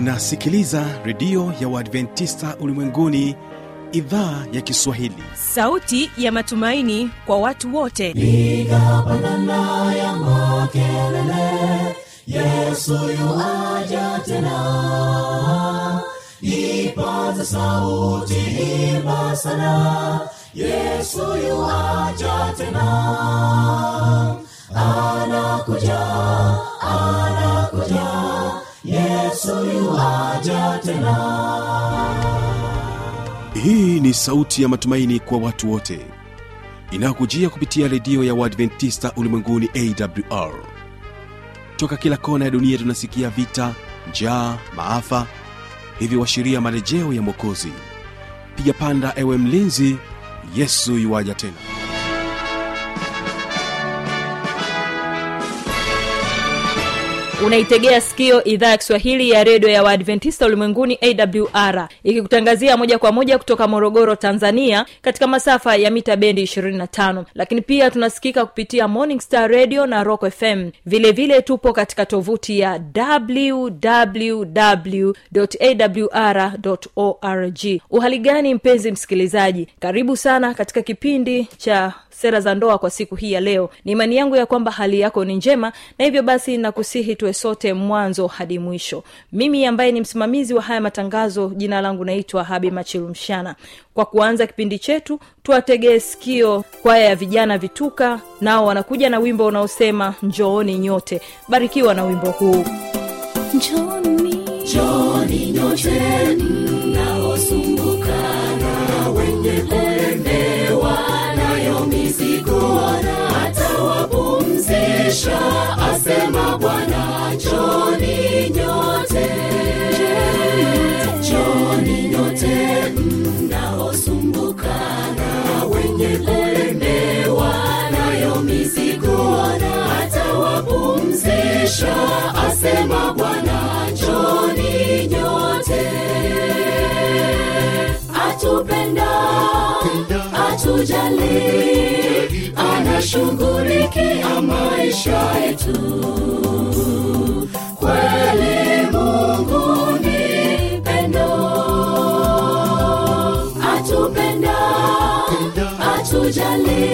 unasikiliza redio ya uadventista ulimwenguni idhaa ya kiswahili sauti ya matumaini kwa watu wote piga pandana ya makelele yesu yuaja tena ipaza sauti imba sana yesu yuaja tena anakuja anakuja yesu yuaja tena hii ni sauti ya matumaini kwa watu wote inayokujia kupitia redio ya uadventista ulimwenguni awr toka kila kona ya dunia tunasikia vita njaa maafa hivyo washiria marejeo ya mwokozi piga panda ewe mlinzi yesu yuwaja tena unaitegea sikio idhaa ya kiswahili ya redio ya waadventista ulimwenguni awr ikikutangazia moja kwa moja kutoka morogoro tanzania katika masafa ya mita bendi 25 lakini pia tunasikika kupitia morning star radio na rock fm vilevile vile tupo katika tovuti ya www awr org uhali gani mpenzi msikilizaji karibu sana katika kipindi cha sera za ndoa kwa siku hii ya leo ni imani yangu ya kwamba hali yako ni njema na hivyo basi nakusihi tuwe sote mwanzo hadi mwisho mimi ambaye ni msimamizi wa haya matangazo jina langu naitwa habi machilumshana kwa kuanza kipindi chetu tuwategee sikio kwaya ya vijana vituka nao wanakuja na wimbo unaosema njooni nyote barikiwa na wimbo huu Njoni nyote mnaosumbuka na wenye kulemewa nayo mizigo atawapumzisha asema bwana njoni nyote njoni nyote mnaosumbuka na wenye kulemewa nayo mizigo atawapumzisha asema bwana njoni nyote atupenda atujali anashughulikia maisha yetu kweli mungu ni pendo atupenda atujali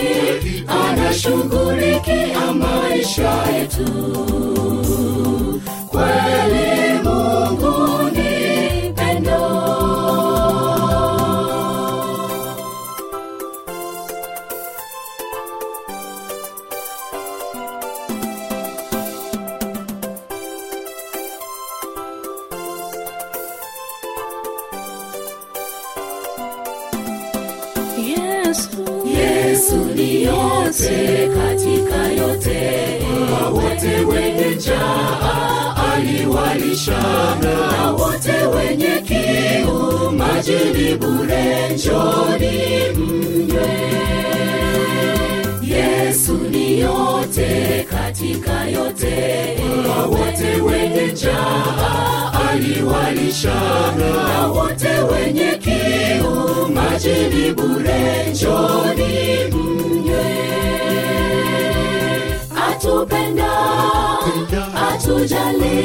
anashughulikia maisha yetu kweli mungu ni pendo yesu ni yote katika yote kwa wote wenye njaa aliwalisha na wote wenye kiu maji ni bure njoni mnywe yesu ni yote katika yote kwa wote wenye njaa aliwalisha na wote wenye kiu maji ni bure njoni mnywe atupenda atujali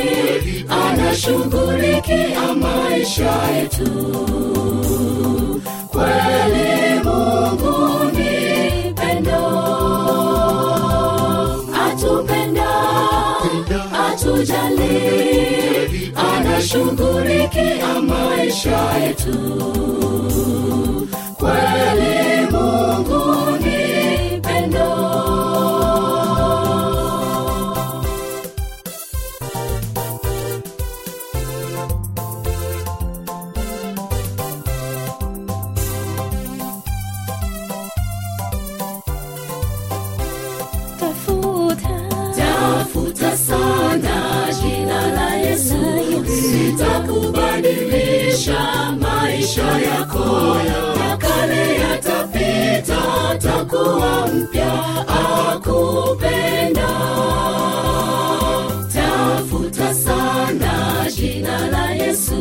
anashughulikia maisha yetu kweli mungu ni pendo atupenda atujali anashughulikia maisha yetu kweli mungu ni pendo tafuta sana jina la yesu litakubadilisha maisha yako ya kale yatapita takuwa mpya akupenda tafuta sana jina la yesu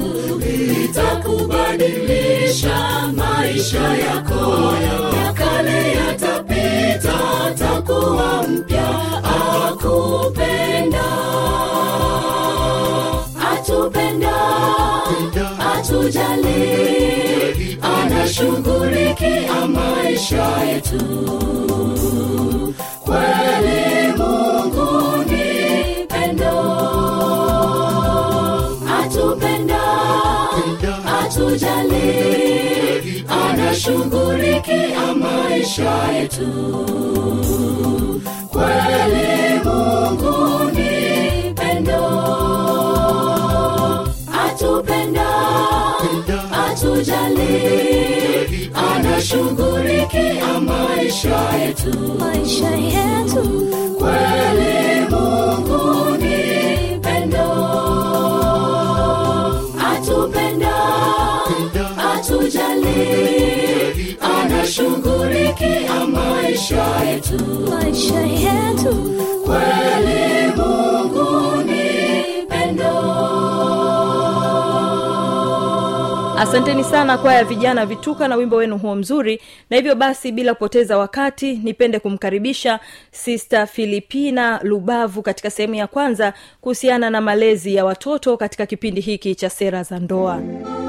litakubadilisha maisha yako ya kale yatapita takuwa mpya akupenda atupe anashughulikia maisha yetu kweli mungu ni pendo atupenda atujali anashughulikia maisha yetu kweli mungu ni pendo atupenda atujali anashughulikia maisha yetu maisha yetu kweli mungu ni pendo atupenda atujali anashughulikia maisha yetu maisha yetu kweli mungu ni pendo asanteni sana kwaya ya vijana vituka na wimbo wenu huo mzuri na hivyo basi bila kupoteza wakati nipende kumkaribisha sister filipina lubavu katika sehemu ya kwanza kuhusiana na malezi ya watoto katika kipindi hiki cha sera za ndoa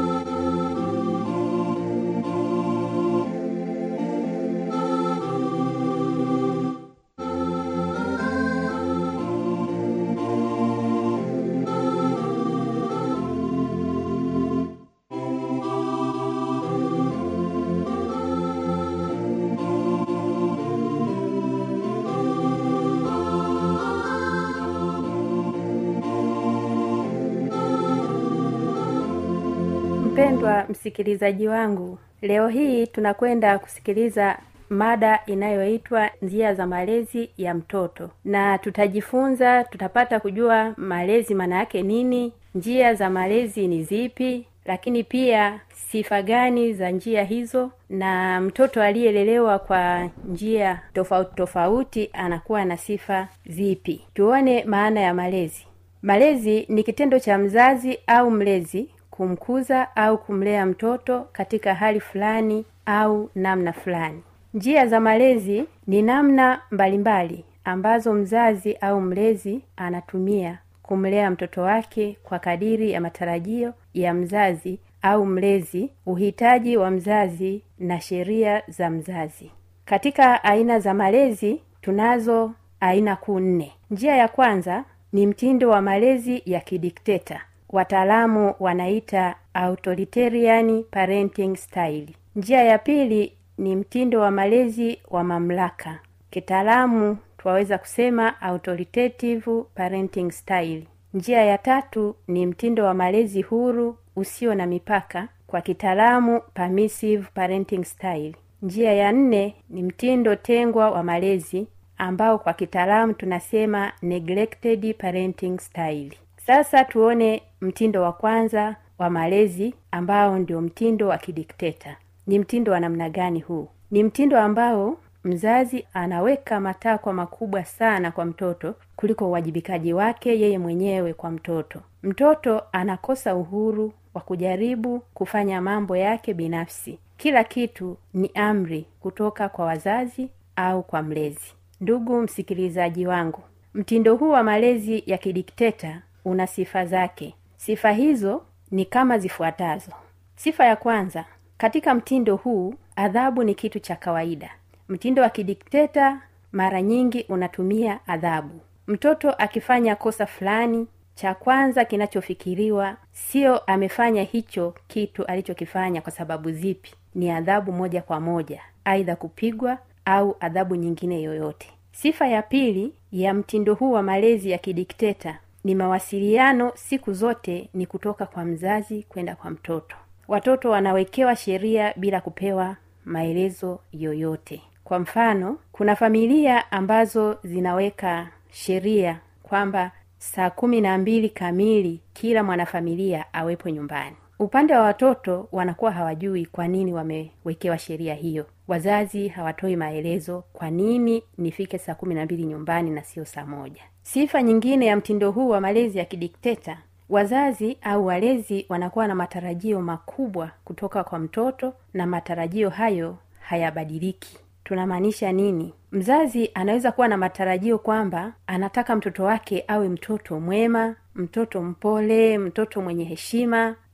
mpendwa msikilizaji wangu leo hii tunakwenda kusikiliza mada inayoitwa njia za malezi ya mtoto na tutajifunza tutapata kujua malezi maana yake nini njia za malezi ni zipi lakini pia sifa gani za njia hizo na mtoto aliyelelewa kwa njia tofauti tofauti anakuwa na sifa zipi tuone maana ya malezi malezi ni kitendo cha mzazi au mlezi kumkuza au kumlea mtoto katika hali fulani au namna fulani njia za malezi ni namna mbalimbali ambazo mzazi au mlezi anatumia kumlea mtoto wake kwa kadiri ya matarajio ya mzazi au mlezi uhitaji wa mzazi na sheria za mzazi katika aina za malezi tunazo aina kuu nne njia ya kwanza ni mtindo wa malezi ya kidikteta wataalamu wanaita authoritarian parenting style njia ya pili ni mtindo wa malezi wa mamlaka kitaalamu twaweza kusema authoritative parenting style njia ya tatu ni mtindo wa malezi huru usio na mipaka kwa kitaalamu permissive parenting style njia ya nne ni mtindo tengwa wa malezi ambao kwa kitaalamu tunasema neglected parenting style sasa tuone mtindo wa kwanza wa malezi ambao ndio mtindo wa kidikteta ni mtindo wa namna gani huu ni mtindo ambao mzazi anaweka matakwa makubwa sana kwa mtoto kuliko uwajibikaji wake yeye mwenyewe kwa mtoto mtoto anakosa uhuru wa kujaribu kufanya mambo yake binafsi kila kitu ni amri kutoka kwa wazazi au kwa mlezi ndugu msikilizaji wangu mtindo huu wa malezi ya kidikteta una sifa zake sifa hizo ni kama zifuatazo sifa ya kwanza katika mtindo huu adhabu ni kitu cha kawaida mtindo wa kidikteta mara nyingi unatumia adhabu mtoto akifanya kosa fulani cha kwanza kinachofikiriwa sio amefanya hicho kitu alichokifanya kwa sababu zipi ni adhabu moja kwa moja aidha kupigwa au adhabu nyingine yoyote sifa ya pili ya mtindo huu wa malezi ya kidikteta ni mawasiliano siku zote ni kutoka kwa mzazi kwenda kwa mtoto watoto wanawekewa sheria bila kupewa maelezo yoyote kwa mfano kuna familia ambazo zinaweka sheria kwamba saa kumi na mbili kamili kila mwanafamilia awepo nyumbani upande wa watoto wanakuwa hawajui kwa nini wamewekewa sheria hiyo wazazi hawatoi maelezo kwa nini nifike saa kumi na mbili nyumbani na sio saa moja sifa nyingine ya mtindo huu wa malezi ya kidikteta wazazi au walezi wanakuwa na matarajio makubwa kutoka kwa mtoto na matarajio hayo hayabadiliki tunamaanisha nini mzazi anaweza kuwa na matarajio kwamba anataka mtoto wake awe mtoto mwema mtoto mpole mtoto mwenye heshima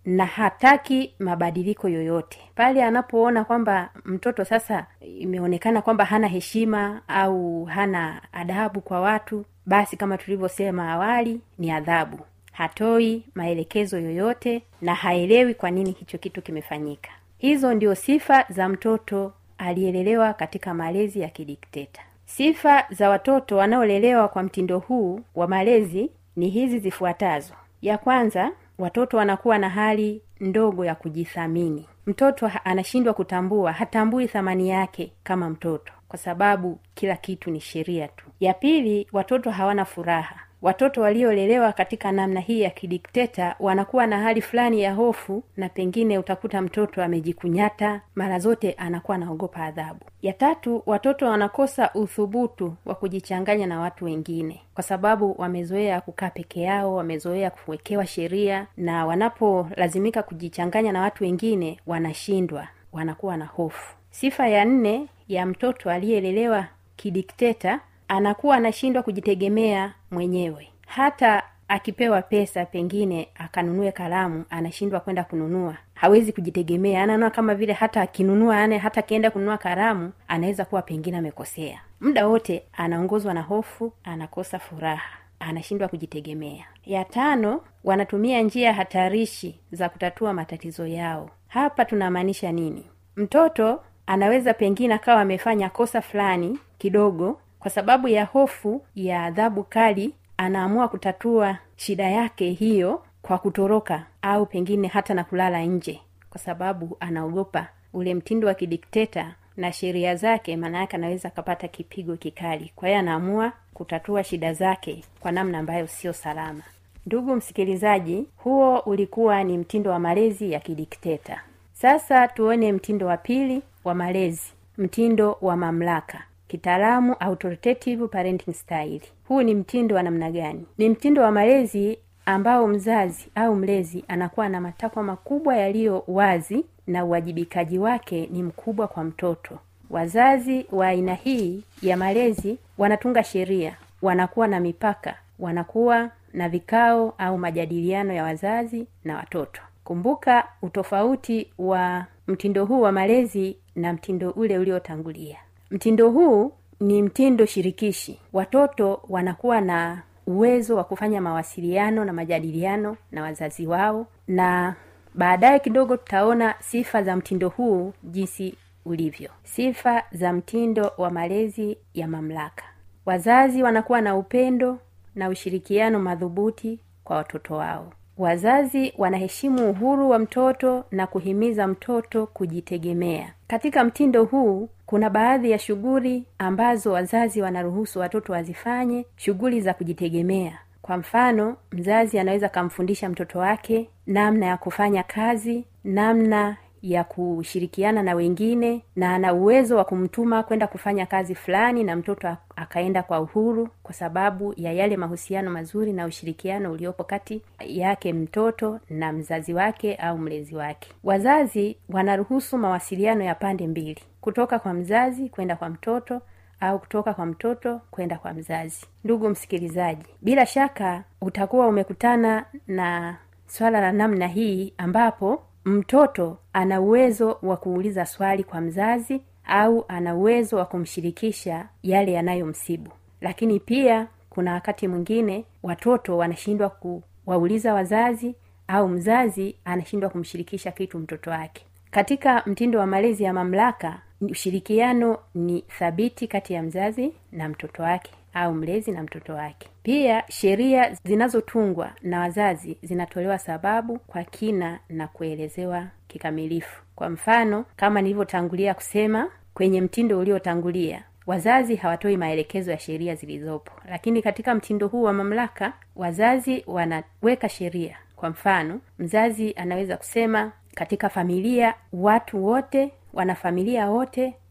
na hataki mabadiliko yoyote pale anapoona kwamba mtoto sasa imeonekana kwamba hana heshima au hana adabu kwa watu basi kama tulivyosema awali ni adhabu hatoi maelekezo yoyote na haelewi kwa nini hicho kitu kimefanyika hizo ndio sifa za mtoto aliyelelewa katika malezi ya kidikteta sifa za watoto wanaolelewa kwa mtindo huu wa malezi ni hizi zifuatazo ya kwanza watoto wanakuwa na hali ndogo ya kujithamini mtoto ha- anashindwa kutambua hatambui thamani yake kama mtoto kwa sababu kila kitu ni sheria tu ya pili watoto hawana furaha watoto waliolelewa katika namna hii ya kidikteta wanakuwa na hali fulani ya hofu na pengine utakuta mtoto amejikunyata mara zote anakuwa anaogopa adhabu ya tatu watoto wanakosa uthubutu wa kujichanganya na watu wengine kwa sababu wamezoea kukaa peke yao wamezoea kuwekewa sheria na wanapolazimika kujichanganya na watu wengine wanashindwa wanakuwa na hofu sifa ya nne ya mtoto aliyelelewa kidikteta anakuwa anashindwa kujitegemea mwenyewe hata akipewa pesa pengine akanunue kalamu anashindwa kwenda kununua hawezi kujitegemea anaona kama vile hata akinunua ane hata akienda kununua karamu anaweza kuwa pengine amekosea muda wote anaongozwa na hofu anakosa furaha anashindwa kujitegemea ya tano wanatumia njia hatarishi za kutatua matatizo yao hapa tunamaanisha nini mtoto anaweza pengine akawa amefanya kosa fulani kidogo kwa sababu ya hofu ya adhabu kali anaamua kutatua shida yake hiyo kwa kutoroka au pengine hata na kulala nje kwa sababu anaogopa ule mtindo wa kidikteta na sheria zake maana yake anaweza akapata kipigo kikali kwa hiyo anaamua kutatua shida zake kwa namna ambayo sio salama ndugu msikilizaji huo ulikuwa ni mtindo wa malezi ya kidikteta sasa tuone mtindo wa pili wa malezi mtindo wa mamlaka kitaalamu authoritative parenting style huu ni mtindo wa namna gani ni mtindo wa malezi ambao mzazi au mlezi anakuwa na matakwa makubwa yaliyo wazi na uwajibikaji wake ni mkubwa kwa mtoto wazazi wa aina hii ya malezi wanatunga sheria wanakuwa na mipaka wanakuwa na vikao au majadiliano ya wazazi na watoto kumbuka utofauti wa mtindo huu wa malezi na mtindo ule uliotangulia mtindo huu ni mtindo shirikishi watoto wanakuwa na uwezo wa kufanya mawasiliano na majadiliano na wazazi wao na baadaye kidogo tutaona sifa za mtindo huu jinsi ulivyo sifa za mtindo wa malezi ya mamlaka wazazi wanakuwa na upendo na ushirikiano madhubuti kwa watoto wao wazazi wanaheshimu uhuru wa mtoto na kuhimiza mtoto kujitegemea katika mtindo huu kuna baadhi ya shughuli ambazo wazazi wanaruhusu watoto wazifanye shughuli za kujitegemea kwa mfano mzazi anaweza akamfundisha mtoto wake namna ya kufanya kazi namna ya kushirikiana na wengine na ana uwezo wa kumtuma kwenda kufanya kazi fulani na mtoto akaenda kwa uhuru kwa sababu ya yale mahusiano mazuri na ushirikiano uliopo kati yake mtoto na mzazi wake au mlezi wake wazazi wanaruhusu mawasiliano ya pande mbili kutoka kwa mzazi kwenda kwa mtoto au kutoka kwa mtoto kwenda kwa mzazi ndugu msikilizaji bila shaka utakuwa umekutana na swala la namna hii ambapo mtoto ana uwezo wa kuuliza swali kwa mzazi au ana uwezo wa kumshirikisha yale yanayomsibu lakini pia kuna wakati mwingine watoto wanashindwa kuwauliza wazazi au mzazi anashindwa kumshirikisha kitu mtoto wake katika mtindo wa malezi ya mamlaka ushirikiano ni thabiti kati ya mzazi na mtoto wake au mlezi na mtoto wake pia sheria zinazotungwa na wazazi zinatolewa sababu kwa kina na kuelezewa kikamilifu kwa mfano kama nilivyotangulia kusema kwenye mtindo uliotangulia wazazi hawatoi maelekezo ya sheria zilizopo lakini katika mtindo huu wa mamlaka wazazi wanaweka sheria kwa mfano mzazi anaweza kusema katika familia watu wote wanafamilia wote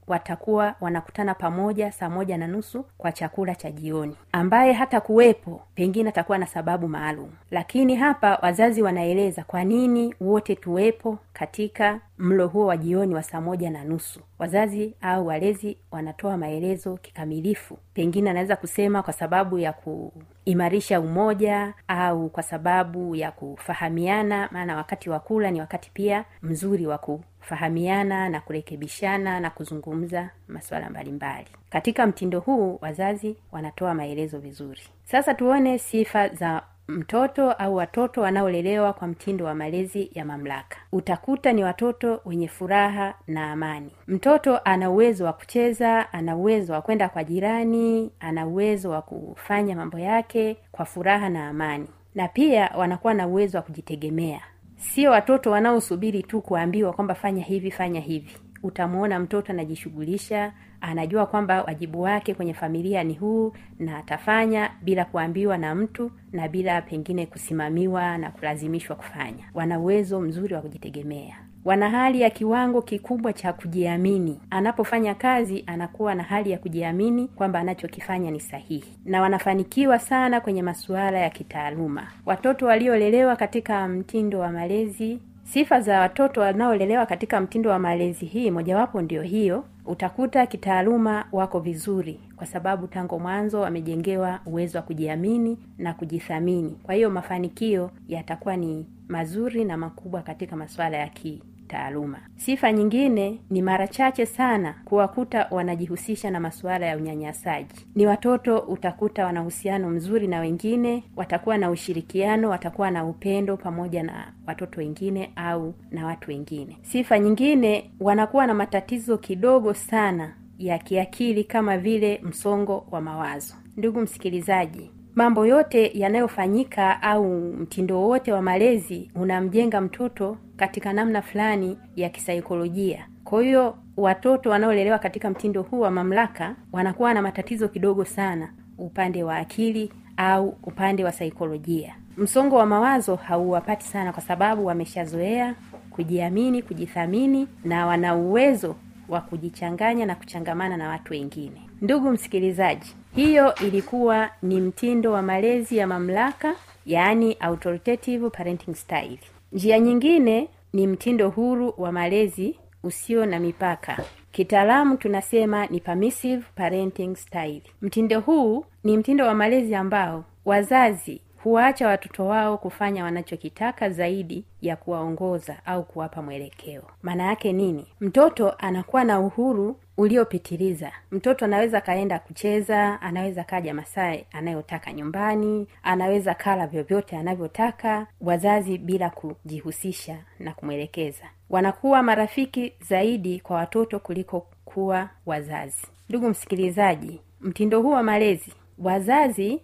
watakuwa wanakutana pamoja saa moja na nusu kwa chakula cha jioni ambaye hata kuwepo pengine atakuwa na sababu maalum lakini hapa wazazi wanaeleza kwa nini wote tuwepo katika mlo huo wa jioni wa saa moja na nusu wazazi au walezi wanatoa maelezo kikamilifu pengine anaweza kusema kwa sababu ya kuimarisha umoja au kwa sababu ya kufahamiana maana wakati wa kula ni wakati pia mzuri wa kufahamiana na kurekebishana na kuzungumza masuala mbalimbali katika mtindo huu wazazi wanatoa maelezo vizuri sasa tuone sifa za mtoto au watoto wanaolelewa kwa mtindo wa malezi ya mamlaka utakuta ni watoto wenye furaha na amani mtoto ana uwezo wa kucheza ana uwezo wa kwenda kwa jirani ana uwezo wa kufanya mambo yake kwa furaha na amani na pia wanakuwa na uwezo wa kujitegemea sio watoto wanaosubiri tu kuambiwa kwamba fanya hivi fanya hivi utamwona mtoto anajishughulisha anajua kwamba wajibu wake kwenye familia ni huu na atafanya bila kuambiwa na mtu na bila pengine kusimamiwa na kulazimishwa kufanya wana uwezo mzuri wa kujitegemea wana hali ya kiwango kikubwa cha kujiamini anapofanya kazi anakuwa na hali ya kujiamini kwamba anachokifanya ni sahihi na wanafanikiwa sana kwenye masuala ya kitaaluma watoto waliolelewa katika mtindo wa malezi sifa za watoto wanaolelewa katika mtindo wa malezi hii mojawapo ndio hiyo utakuta kitaaluma wako vizuri kwa sababu tangu mwanzo wamejengewa uwezo wa kujiamini na kujithamini kwa hiyo mafanikio yatakuwa ni mazuri na makubwa katika masuala ya ki taaluma sifa nyingine ni mara chache sana kuwakuta wanajihusisha na masuala ya unyanyasaji ni watoto utakuta wana uhusiano mzuri na wengine watakuwa na ushirikiano watakuwa na upendo pamoja na watoto wengine au na watu wengine sifa nyingine wanakuwa na matatizo kidogo sana ya kiakili kama vile msongo wa mawazo ndugu msikilizaji mambo yote yanayofanyika au mtindo wowote wa malezi unamjenga mtoto katika namna fulani ya kisaikolojia kwa hiyo watoto wanaolelewa katika mtindo huu wa mamlaka wanakuwa na matatizo kidogo sana upande wa akili au upande wa saikolojia msongo wa mawazo hauwapati sana kwa sababu wameshazoea kujiamini kujithamini na wana uwezo wa kujichanganya na kuchangamana na watu wengine ndugu msikilizaji hiyo ilikuwa ni mtindo wa malezi ya mamlaka yaani authoritative parenting style njia nyingine ni mtindo huru wa malezi usio na mipaka kitaalamu tunasema ni permissive parenting style mtindo huu ni mtindo wa malezi ambao wazazi huwaacha watoto wao kufanya wanachokitaka zaidi ya kuwaongoza au kuwapa mwelekeo maana yake nini mtoto anakuwa na uhuru uliopitiliza mtoto anaweza kaenda kucheza anaweza kaja masaa anayotaka nyumbani anaweza kala vyovyote anavyotaka wazazi bila kujihusisha na kumwelekeza wanakuwa marafiki zaidi kwa watoto kuliko kuwa wazazi ndugu msikilizaji mtindo huu wa malezi wazazi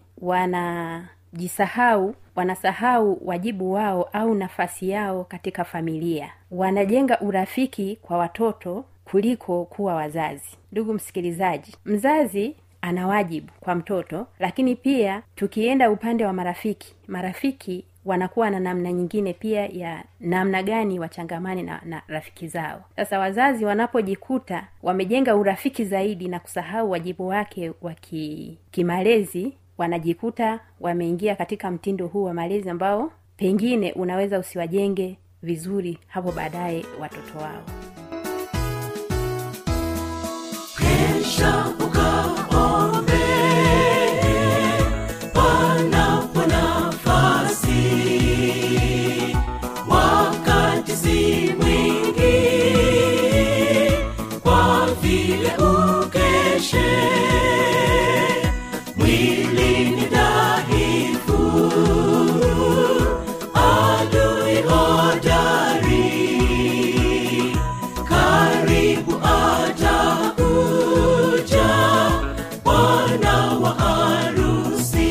wanajisahau wanasahau wajibu wao au nafasi yao katika familia wanajenga urafiki kwa watoto kuliko kuwa wazazi ndugu msikilizaji mzazi ana wajibu kwa mtoto lakini pia tukienda upande wa marafiki marafiki wanakuwa na namna nyingine pia ya namna gani wachangamane na, na rafiki zao sasa wazazi wanapojikuta wamejenga urafiki zaidi na kusahau wajibu wake wa kimalezi wanajikuta wameingia katika mtindo huu wa malezi ambao pengine unaweza usiwajenge vizuri hapo baadaye watoto wao Kesha ukaombe panapo nafasi, wakati si mwingi, kwa vile ukeshe mwili ni dhaifu, adui hodari karibu atakuja bwana wa harusi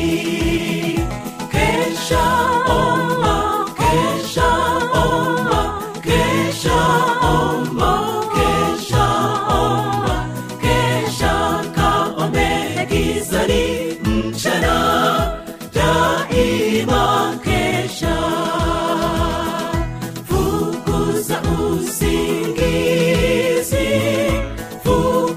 kesha omba kesha omba kesha omba kesha omba kesha kaombe gizani mchana daima kesha fukuza usingizi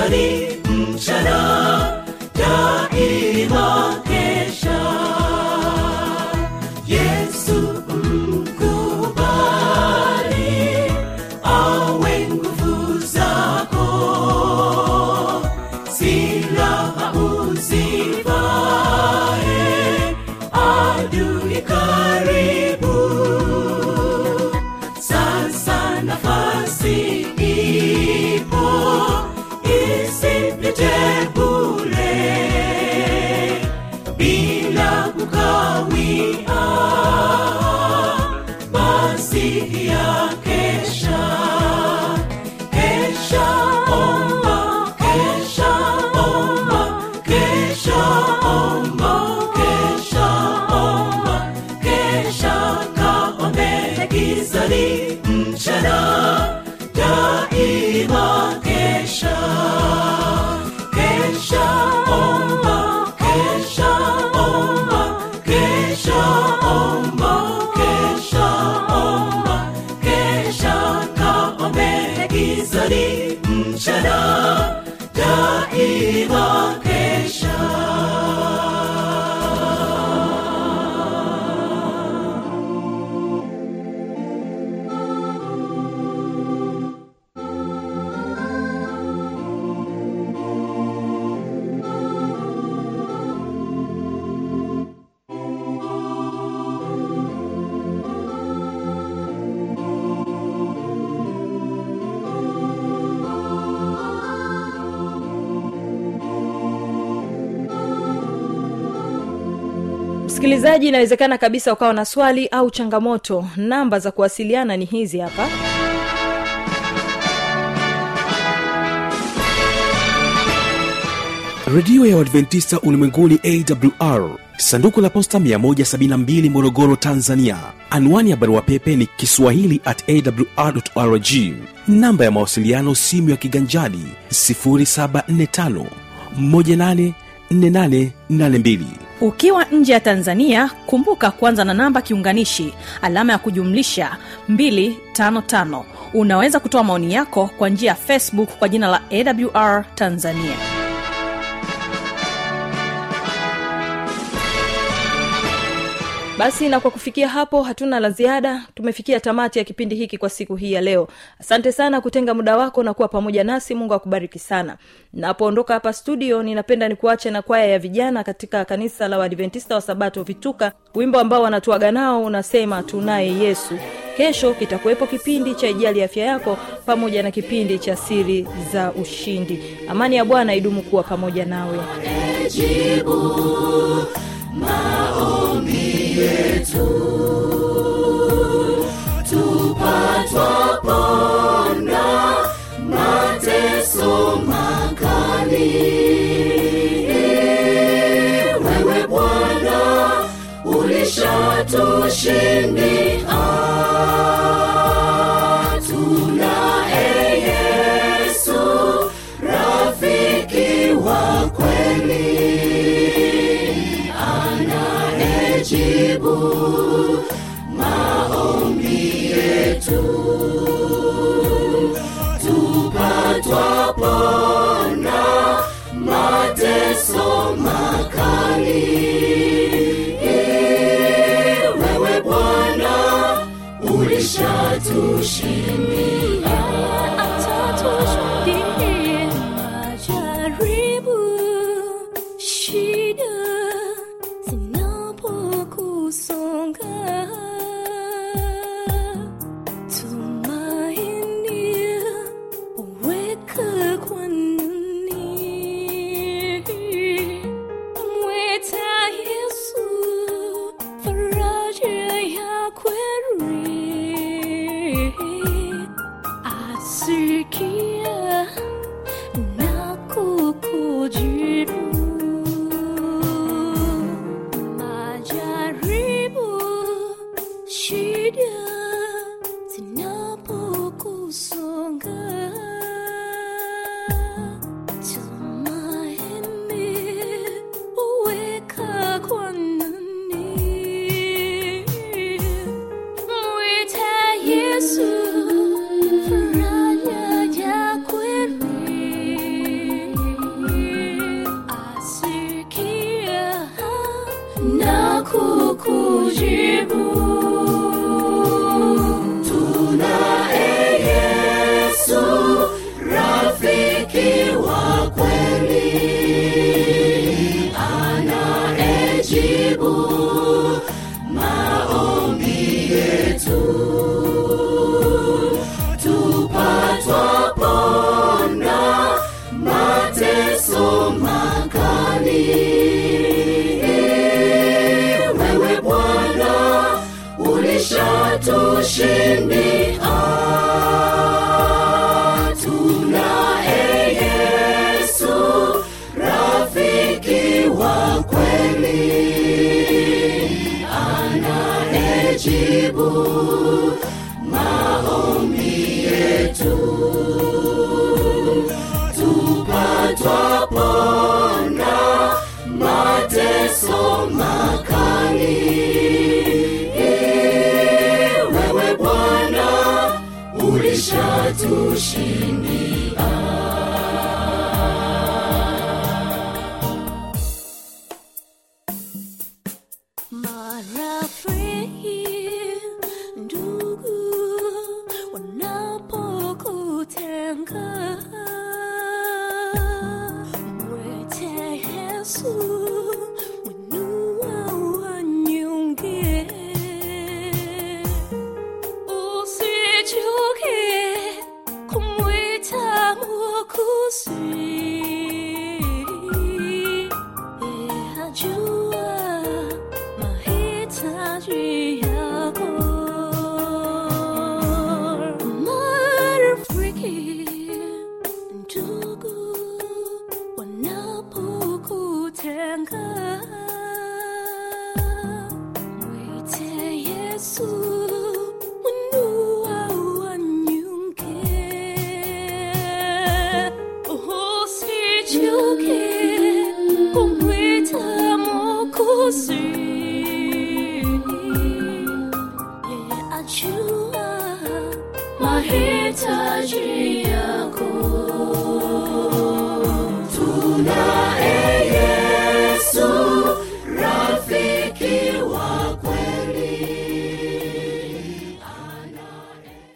gizani mchana daima kesha yesu mkubali awe nguvu zako silaha uzivae adui karibu sasa nafasi ipo isipite bule bila kukawia basi ya kesha kesha omba kesha omba kesha omba kesha omba kesha kaombe gizani mchana daima kesha kesha omba kesha omba kesha omba kesha omba kesha kaombe gizani mchana daima kesha msikilizaji inawezekana kabisa ukawa na swali au changamoto namba za kuwasiliana ni hizi hapa redio ya uadventista ulimwenguni awr sanduku la posta 172 morogoro tanzania anwani ya barua pepe ni kiswahili at awrrg namba ya mawasiliano simu ya kiganjadi 745 184882 ukiwa nje ya tanzania kumbuka kuanza na namba kiunganishi alama ya kujumlisha 255 unaweza kutoa maoni yako kwa njia ya facebook kwa jina la awr tanzania basi na kwa kufikia hapo hatuna la ziada tumefikia tamati ya kipindi hiki kwa siku hii ya leo asante sana kutenga muda wako na kuwa pamoja nasi mungu akubariki sana napoondoka hapa studio ninapenda nikuache na kwaya ya vijana katika kanisa la waadventista wa sabato vituka wimbo ambao wanatuaga nao unasema tunaye yesu kesho kitakuwepo kipindi cha ijali afya yako pamoja na kipindi cha siri za ushindi amani ya bwana idumu kuwa pamoja nawe mateso makali wewe bwana ulishatushindia tunaye yesu rafiki wa kweli anayejibu maombi yetu tupatwapona mateso makali wewe bwana ulishatushindia atatushuhudie majaribu shida zinapokusonga tumaini weka kwanuni mweta yesu faraja ya kweli ameshatushindia marafiki ndugu wanapokutenga mwete yesu mwinua wanyonge usichoke kumwita mwokozi ajua mahitaji yako marafiki ndugu wanapokutenga mwite yesu mwinua wanyonge usichoke kumwita mwokozi yeye ajua mahitaji